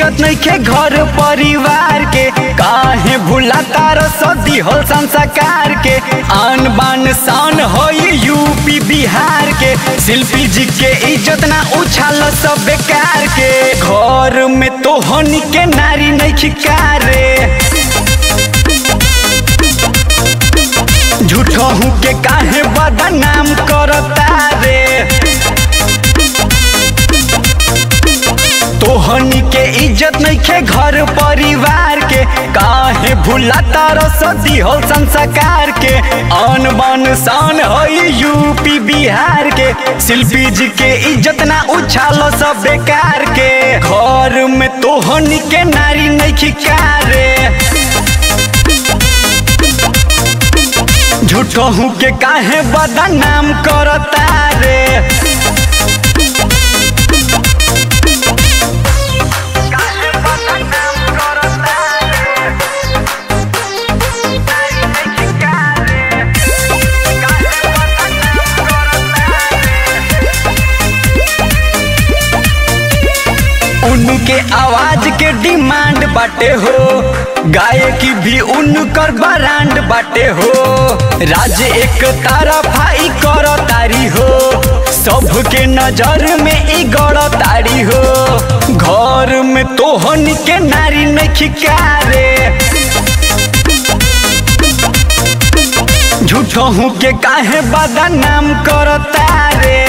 इज्जत नहीं के घर परिवार के काहे भूला तार सदी हो संस्कार के आन बान शान हो यूपी बिहार के शिल्पी जी के इज्जत ना उछाल सब बेकार के घर में तो हनी के नारी नहीं खिकारे झूठो हूँ के काहे बदनाम करता रे तोहनी के इज्जत नहीं के घर परिवार के काहे भूला तारो सदी हो संस्कार के आन बान शान हो यूपी बिहार के शिल्पी जी के इज्जत ना उछालो सब बेकार के घर में तोहनी के नारी नहीं खिकारे झूठो हूँ के काहे बदनाम करता रे उनके आवाज के डिमांड बाटे हो गायकी भी उनकर ब्रांड बाटे हो राज एक तारफाई कर तारी हो सबके नजर में ई गड़ तारी हो घर में तोहन के नारी नहीं खिकारे झूठो हूँ के काहे बदनाम करता रे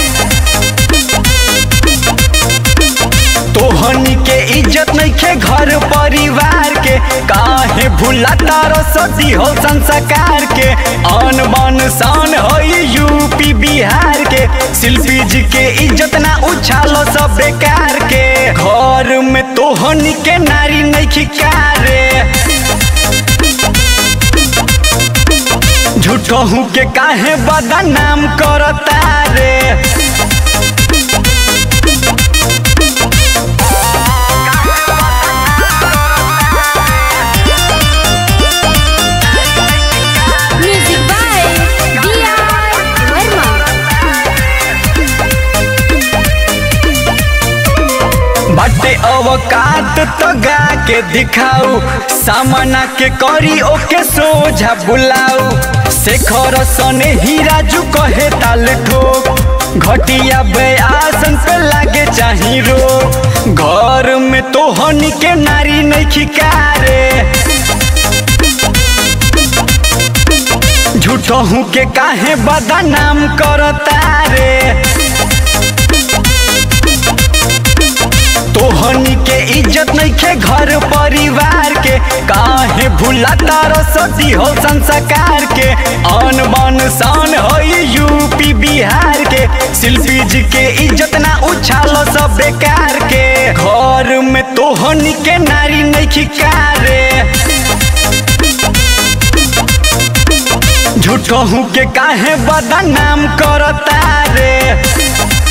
तोहनी के इज्जत नहीं के घर परिवार के काहे भूला तारो सदी हो संस्कार के आन बान शान हो यूपी बिहार के शिल्पी जी के इज्जत ना उछालो सब बेकार के घर में तोहनी के नारी नहीं खिकारे झूठो हूँ के काहे बदनाम करता रे Music by D.R. Verma. बटे अवकात तो गा के दिखाऊ सामना के करी ओके सोझा बुलाऊ शेखर सने हीरा जू कहे ताल ठोक घटिया बयासन पे लागे चाही रो घर में तो हनी के नारी नहीं खिकारे झूठो हूँ के काहे बदनाम करता रे तोहनी के इज्जत नहीं के घर परिवार के काहे भूला तारो सदी हो संस्कार के आन बान शान हो यूपी बिहार के शिल्पी जी के इज्जत ना उछालो सब बेकार के घर में तोहनी के नारी नहीं खिकारे झूठो हूँ के काहे बदनाम करता रे